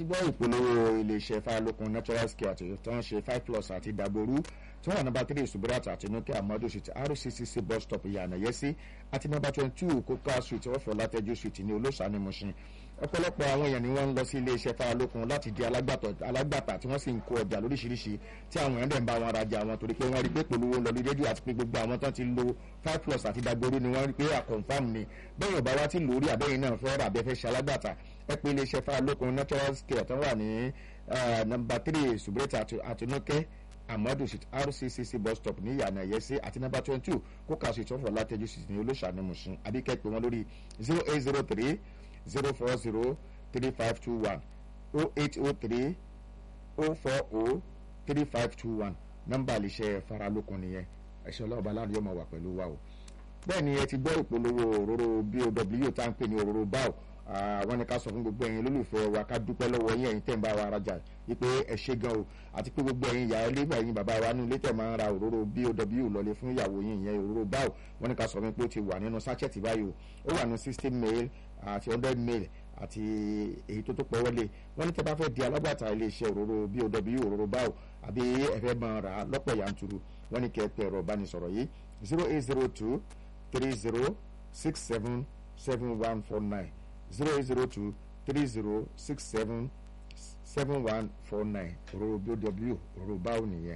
ti gbọ́ ìpolówó iléeṣẹ́ fáyọlókun natural scare àti tó ń ṣe five plus àti dàgbòrú tí wọ́n wà nọ́mbà three subirat àti nuke amadu street rccc bus stop ìyànà yẹsí àti nọ́mbà twenty two coca street ọ̀fọ̀ látẹ́jú street ní olóṣàánú mushin ọ̀pọ̀lọpọ̀ àwọn èèyàn ni wọ́n ń lọ sí iléeṣẹ́ fáyọlókun láti di alágbàtà tí wọ́n sì ń kó ọjà lóríṣiríṣi tí àwọn èèyàn dẹ̀ ń bá wọn rajà wọn torí pé wọ́n rí pé polówó lọ lórí rédíò àti pé gbogbo àwọn tán ti lo five plus àti dàgbòrú ni wọ́n rí pé àkọ́nfàm ni bẹ́ẹ̀ ọ̀bá wa ti lórí àbẹ́yìn náà fẹ́ rà bẹ́ẹ̀ fẹ́ ṣe alágbàtà ẹ pé iléeṣẹ́ fáyọlókun natural scare tó wà ní nọ́mbà three subirat àti nuke amadu street rccc bus stop ní ìyànà ẹ̀yẹ́sí àti nọ́mbà twenty two kókà street ọ̀fọ̀ látẹ́jú street ní olóṣàánú mushin àbíkẹ́ pé wọ́n lórí zero eight zero three zero four zero three five two one oh eight oh three oh four oh three five two one nọ́mbà àlìṣe faralókun nìyẹn ẹ̀ṣọ́ ọlọ́ọ̀bá láàrin yóò máa wà pẹ̀lú wa o bẹ́ẹ̀ ni ẹ ti gbọ́ ìpolówó òróró bow tá à ń pè ní òróró báwò àwọn ni ká sọ fún gbogbo ẹ̀yin olólùfẹ́ wa ká dúpẹ́ lọ́wọ́ yín ẹ̀yin tẹ̀ ń bá wa rajà wípé ẹ ṣé gan o àti pé gbogbo ẹ̀yin ìyá ilé ẹ̀yin bàbá wa nínú ilé tẹ̀ máa ń ra òróró bow lọlé fún ìyàwó yín ìyẹn òróró báwò wọ́n ní ká sọ fún pé ó ti wà nínú sachet báyìí o ó wà ní sixteen mail àti hundred mail àti èyí tó tó pọ̀ wọlé wọ́n ní tẹ́ bá fẹ́ di alágbàtà iléeṣẹ́ òróró bow òróró báwò àbí ẹ fẹ́ máa rà á lọ́pọ̀ yanturu wọ́n ní kẹ́ ẹ pẹ́ ẹ̀rọ ìbánisọ̀rọ̀ yìí zero eight zero two three zero six seven seven one four nine zero eight zero two three zero six seven seven one four nine òróró bw òróró báwo nìyẹn.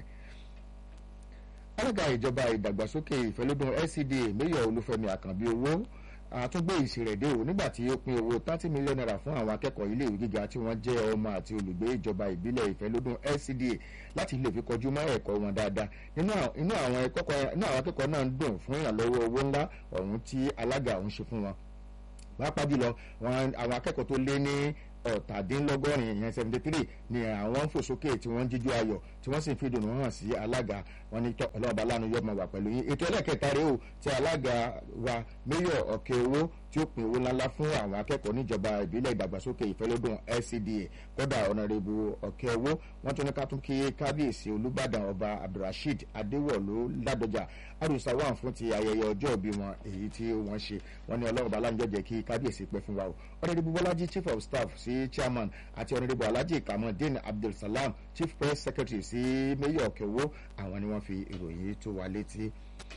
alága ìjọba ìdàgbàsókè ìfẹ́lódún LCDA mayor olúfẹ́mi àkànbí owó àtúngbé ìṣèrèdè o nígbà tí ó pín owó thirty million naira fún àwọn akẹ́kọ̀ọ́ iléèwé gíga tí wọ́n jẹ́ ọmọ àti olùgbé ìjọba ìbílẹ̀ ìfẹ́lódún LCDA láti lè fi kọjú mọ́ ẹ̀kọ́ wọn dáadáa nínú àwọn akẹ́kọ̀ọ́ náà ń dùn fún ìrànlọ́wọ́ owó ńlá ọ̀hún tí alága ọ̀hún ṣe fún wọn pàápàá jùlọ àwọn akẹ́kọ̀ọ́ tó lé ní ọ̀tàdínlọ́gọ́rin ìyẹn seventy three ni àwọn ń fò sókè tí wọ́n ń jíjú ayọ̀ tí wọ́n sì fi dùnú hàn sí alága wọn ní ọlọ́ọ̀bá lánàá yọ̀ọ́ máa wà pẹ̀lú yín ètò ẹlẹ́kẹta rèé o tí alága wa mayor ọ̀kẹ́ owó tí ó pín owó ńláńlá fún àwọn akẹ́kọ̀ọ́ níjọba ìbílẹ̀ ìdàgbàsókè ìfẹ́lódún LCDA kọ́dà ọ̀nàrẹ́bù ọ̀kẹ́ owó wọ́n tún ní ká tún kí kábíyèsí olúbàdàn ọba abdulrasheed adéwọ̀lú ládọjà àrùsá wà fún ti ayẹyẹ ọjọ́ ìbí wọn èyí tí wọ́n ṣe wọ́n ní ọlọ́run bá láǹjọ́ jẹ́ kí kábíyèsí pẹ́ fún wa o ọ̀nàrẹ́bù bọ́lájí chief of staff sí chairman àti ọ̀nàrẹ́bù alhaji kamaldeen abdulsalam chief press secretary sí mayor ọ̀kẹ́ owó àwọn ni wọ́n fi ìròyìn tó wa létí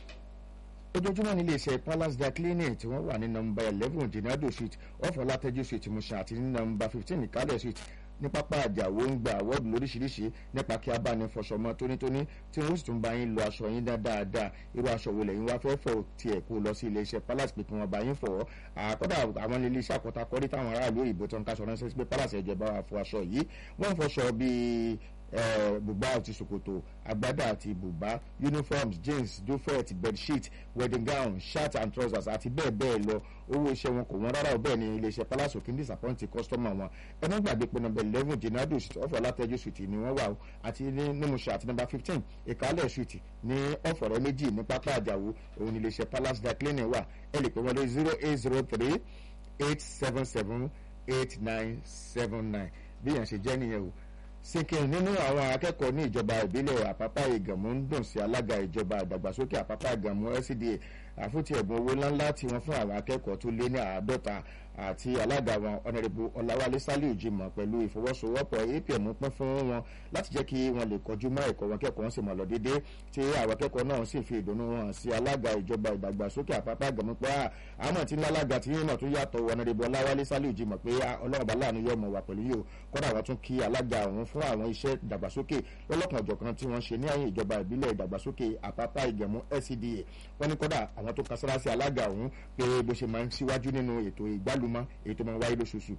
ojoojúmọ́ ní iléeṣẹ́ palace dry cleaning tí wọ́n wà ní nọmba eleven jinado street ọ̀fọ̀ látẹ́jú street mushin àti ní nọmba fifteen ìkálẹ̀ street ní pápá àjàwó ń gba àwọ́ọ̀dù lóríṣiríṣi nípa kí a bá ní fọṣọ mọ́ tónítóní tí wọ́n sì tún bá yín lọ aṣọ yín dáadáa irú aṣọ wo lẹ́yìn wá fẹ́ fọ̀ tiẹ̀ kó lọ sí iléeṣẹ́ palace pé kí wọ́n bá yín fọ̀ àkọ́dà àwọn iléeṣẹ́ àkọ́takọ́rí táwọn aráàlú òyìnbó tó ń kaṣọ ránṣẹ́ sí pé palace ẹ̀jẹ̀ bá wa fọ aṣọ yìí wọ́n fọṣọ bíi bùbá àti ṣòkòtò agbádá àti bùbá uniforms jeans duvet bedsheet wedding gown shirt and trousers àti bẹ́ẹ̀ bẹ́ẹ̀ lọ owó iṣẹ́ wọn kò wọ́n rárá bẹ́ẹ̀ ni iléeṣẹ́ palace òkè ń disappoint customer wọn ẹ má gbàgbé pé number eleven jenado street ọ̀fọ̀ látẹ́jú street ni wọ́n wà o àti ní nímúṣẹ àti number fifteen ìkálẹ̀ street ní ọ̀fọ̀rẹ́ méjì ní pápá àjàwó òun ni iléeṣẹ́ palace dry cleaning wà ẹ lè pè wọ́n lórí zero eight zero three eight seven seven eight nine seven nine bí yẹn ṣe jẹ́ nìyẹn o sinkin nínú àwọn akẹ́kọ̀ọ́ ní ìjọba ìbílẹ̀ àpápá ìgànmú ń dùn sí alága ìjọba ìdàgbàsókè àpápá ìgànmú LCDA àfúntì ẹ̀bùn owó ńláńlá tí wọ́n fún àwọn akẹ́kọ̀ọ́ tó lé ní àádọ́ta àti alága wọn ọ̀nàrẹ́bù ọ̀làwálé sálíù jimoh pẹ̀lú ìfọwọ́sowọ́pọ̀ apm pín fún wọn láti jẹ́ kí wọ́n lè kọjú mọ́ ẹ̀kọ́ wọn kẹ́kọ̀ọ́ sì mọ̀ lọ déédéé tí àwọn akẹ́kọ̀ọ́ náà sì fi ìdùnnú wọn sí alága ìjọba ìdàgbàsókè àpapọ̀ àgàmú pé àmọ́ tí lálága tí yín náà tún yàtọ̀ ọ̀nàrẹ́bù ọ̀làwálé sálíù jimoh pé ọlọ́run bá láàánú yọ̀ mọ̀ wà pẹ̀lú yìí o kọ́dà wọn tún kí alága òun fún àwọn iṣẹ́ ìdàgbàsókè lọ́lọ́kan ọ̀jọ̀kan tí wọ́n ṣe ní àyè ìjọba ìbílẹ̀ ìdàgbàsókè àpapọ̀ ìgẹ̀mú LCDA wọ́n ní kọ́dà àwọn tó kasára sí alága òun pé bó ṣe máa ń síwájú nínú ètò ìgbálùmọ́ èyí tó máa ń wáyé lóṣooṣù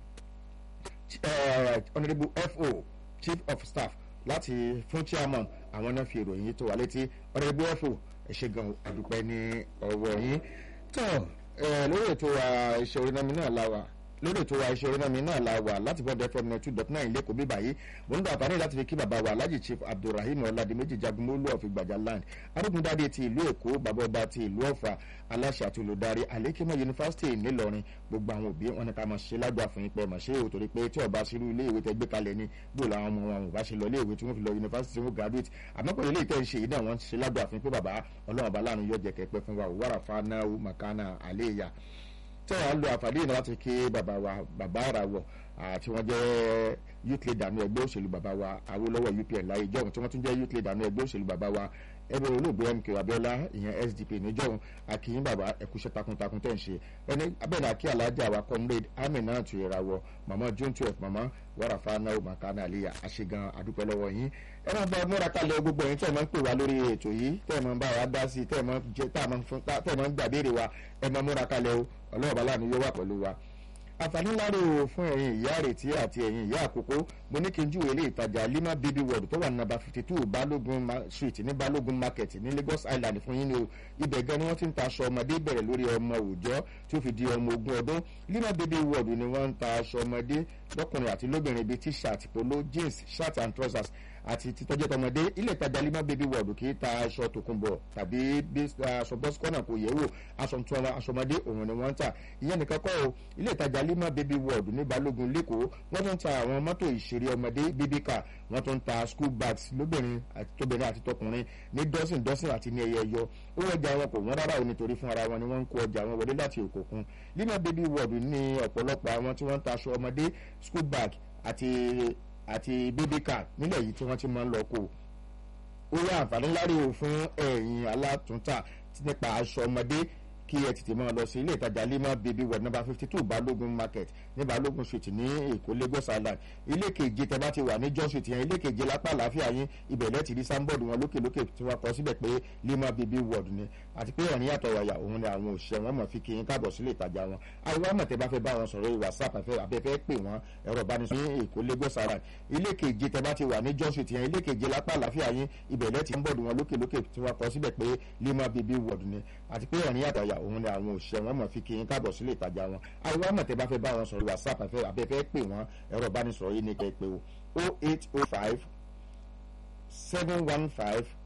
honourable fo chief of staff láti fún chairman àwọn náà fi ìròyìn tó wà létí honourable fo ẹ ṣe gan àdúpẹ́ ní ọwọ́ yín tó lórí ètò iṣẹ́ orí náà mi náà láwà lórí ètò wa iṣẹ́ orínámi náà la wà láti bọ́ọ̀dù fm ninety two dot nine lẹ́kọ̀ọ́ bíbá yìí mo ń gbà àǹfààní láti fi kí bàbá wa alhaji chief abdulrahim ọ̀làdìmẹ́jì jagunmólú of ìgbàjà land arógundádé ti ìlú èkó bàbá ọba ti ìlú ọ̀fà aláṣẹ àti olùdarí alekemo yunifásitì ńìlọrin gbogbo àwọn òbí wọn ni ká máa ṣe lágbà fún yín pé mà ṣe òtòrí pé tí ọba ṣerú ilé ìwé tẹ gbé kalẹ̀ ni bó làwọn ọmọ wọn ò bá ṣe lọ ilé ìwé tí wọ́n fi lọ yunifásitì tí wọ́n graduate àmọ́ pẹ̀lú ilé ìtẹ́ ń ṣe yìí náà wọ́n ṣe lágbà fún yín pé bàbá ọlọ́run ọba láàánú yọ jẹ́ kẹ́pẹ́ fún wa wàrà fanáwó makana àléyà tẹ́wọ̀n á lo àǹfààní yìí láti kí bàbá wa bàbá àràwọ̀ àti wọ́n jẹ́ youth leader ní ẹgbẹ́ òṣèlú bàbá wa Awólọ́wọ́ UPN láyé ìjọ́hun tí wọ́n tún jẹ́ youth leader ní ẹgbẹ́ òṣèlú bàbá wa ẹgbẹ́ olóògbé MK Abiola ìyẹn SDP níjọ́hun akínyìn bàbá ẹ̀kúṣẹ́ takuntakun tẹ̀ ń ṣe ẹni abẹ́ni akí alájà wa comrade Amina Tuyẹ̀rawọ̀ mama June twelve mama wàràfà náà makana aliya àṣegan àdúpẹ́ lọ́wọ́ yín ẹ máa bá múra kalẹ̀ gbogbo yín tẹ́ ẹ máa ń pè wá lórí ètò yìí tẹ́ ẹ máa ń bá wa dá sí tẹ́ ẹ máa ń gbàbéèrè wa ẹ máa múra kalẹ̀ o ọlọ́wọ́ bá láàánú yóò wà pẹ̀lú wa àǹfààní ńlá rè o fún ẹ̀yin ìyá àrètí àti ẹ̀yin ìyá àkókò mo ní kí n júwèé ilé ìtajà lima baby world tó wà ní nàbà fifty two balógun street ní balógun market ní lagos island fún yín ni o ibẹ̀ gan ni wọ́n ti ń ta aṣọ ọmọdé bẹ̀rẹ̀ lórí ọmọ òòjọ́ tí ó fi di ọmọ ogún ọdún lima baby world ni wọ́n ń ta aṣọ ọmọdé lọ́kùnrin àti lóbìnrin bíi t-shirt polo jeans shirt and trousers àti títọ́jẹ́ tọmọdé ilé ìtajà lima baby world kì í ta aṣọ tòkunbọ̀ tàbí aṣọ bọ́sikọ́nà kò yẹ̀ wò aṣọ tí wọn aṣọmọdé òun ni wọ́n ń tà ìyẹn nìkan kọ́ o ilé ìtajà lima baby world ní balógun lẹ́kọ̀ọ́ wọ́n tún ń ta àwọn mọ́tò ìṣeré ọmọdé baby car wọ́n tún ń ta school bags lóbìnrin àti tóbìnrin àti tọkùnrin ní dọ́sìn dọ́sìn àti ní ẹyẹ ẹyọ owó ọjà wọn kò wọ́n rárá o nítorí fún ara wọn ni wọ́n ń kó ọjà wọn wọlé láti òkòkun lima baby world ní ọ̀pọ̀lọpọ̀ àwọn tí wọ́n ń ta aṣọ ọmọdé school bag àti àti baby car nílẹ̀ yìí tí wọ́n ti máa ń lọ kó ó yá àǹfààní láre o fún ẹ̀yin alátúntà nípa aṣọ ọmọdé kí ẹ tètè máa lọ sí ilé ìtajà lima baby world number fifty two balógun market ní balógun street ní èkó lagos island ilé keje tẹ bá ti wà ní john street yẹn ilé keje lápá àlàáfíà yín ibẹ̀ lẹ́tì rí sáńbọ̀dù wọn lókè lókè tí wọ́n kọ síbẹ̀ pé lima baby world ni àti pé ẹ̀rín yàtọ̀ wàyà òun ni àwọn òṣìṣẹ́ wọn mọ̀ fi kí yín káàbọ̀ sílé ìtajà wọn àwọn àmọ̀ tẹ bá fẹ́ bá wọn sọ̀rọ̀ whatsapp abẹ́fẹ́ pè wọ́n ẹ̀rọ ìbánisọ̀rọ̀ ní èkó lagos island ilé keje tẹ bá ti wà ní john street yẹn ilé keje lápá àlàáfíà yín ibẹ̀ lẹ́tì sáńbọ̀dù wọn lókè lókè tí wọ́n kọ síbẹ̀ pé lima baby world ni àti pé ẹ̀rín yàtọ̀ wàyà òun ni àwọn òṣìṣẹ́ wọn mọ̀ fi kí yín káàbọ̀ sílé ìtajà wọn àwọn àmọ̀ tẹ bá fẹ́ bá wọn sọ̀rọ̀ whatsapp abẹ́fẹ́ pè wọ́n ẹ̀rọ ìbánisọ̀rọ̀ yìí ní kẹ́ pé o oh eight oh five seven one five